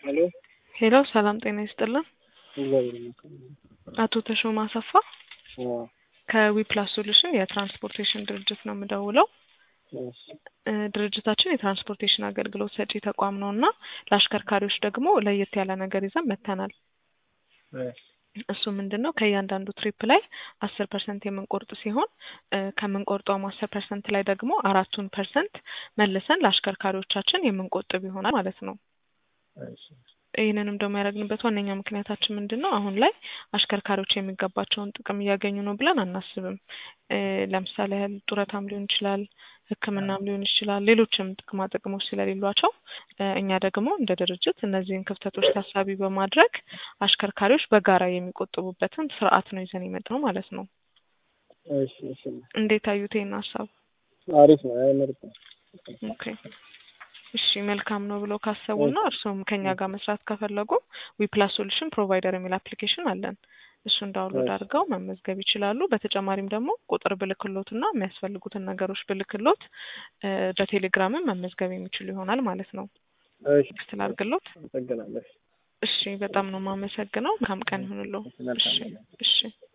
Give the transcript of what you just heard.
ሄሎ ሄሎ ሰላም ጤና ይስጥልን። እግዚአብሔር ይመስገን። አቶ ተሾመ አሰፋ አዎ፣ ከዊፕላስ ሶሉሽን የትራንስፖርቴሽን ድርጅት ነው የምደውለው። እሺ፣ እ ድርጅታችን የትራንስፖርቴሽን አገልግሎት ሰጪ ተቋም ነው እና ለአሽከርካሪዎች ደግሞ ለየት ያለ ነገር ይዘን መጥተናል። እሺ፣ እሱ ምንድን ነው ከእያንዳንዱ ትሪፕ ላይ አስር ፐርሰንት የምንቆርጥ ሲሆን እ ከምንቆርጠውም አስር ፐርሰንት ላይ ደግሞ አራቱን ፐርሰንት መልሰን ለአሽከርካሪዎቻችን የምንቆጥብ ይሆናል ማለት ነው። እሺ፣ ይህንንም ደግሞ ያደረግንበት ዋነኛ ምክንያታችን ምንድን ነው? አሁን ላይ አሽከርካሪዎች የሚገባቸውን ጥቅም እያገኙ ነው ብለን አናስብም። እ ለምሳሌ ያህል ጡረታም ሊሆን ይችላል፣ ሕክምናም ሊሆን ይችላል፣ ሌሎችም ጥቅማ ጥቅሞች ስለሌሏቸው እ እኛ ደግሞ እንደ ድርጅት እነዚህን ክፍተቶች ታሳቢ በማድረግ አሽከርካሪዎች በጋራ የሚቆጥቡበትን ስርዓት ነው ይዘን የመጣነው ማለት ነው። እሺ፣ እሺ፣ እንዴት አዩት ይህን ሀሳብ? አሪፍ ነው። አይ ምርጥ ነው። ኦኬ እሺ መልካም ነው ብለው ካሰቡና እርስዎም ከኛ ጋር መስራት ከፈለጉ ዊፕላስ ሶሉሽን ፕሮቫይደር የሚል አፕሊኬሽን አለን። እሱን ዳውንሎድ እሺ። አድርገው መመዝገብ ይችላሉ። በተጨማሪም ደግሞ ቁጥር ብልክሎትና የሚያስፈልጉትን ነገሮች ብልክሎት እ በቴሌግራምም መመዝገብ የሚችሉ ይሆናል ማለት ነው። እሺ፣ ስላርግሎት አመሰግናለሁ። እሺ በጣም ነው የማመሰግነው። መልካም ቀን ይሁንልዎ። መልካም እሺ ቀን። እሺ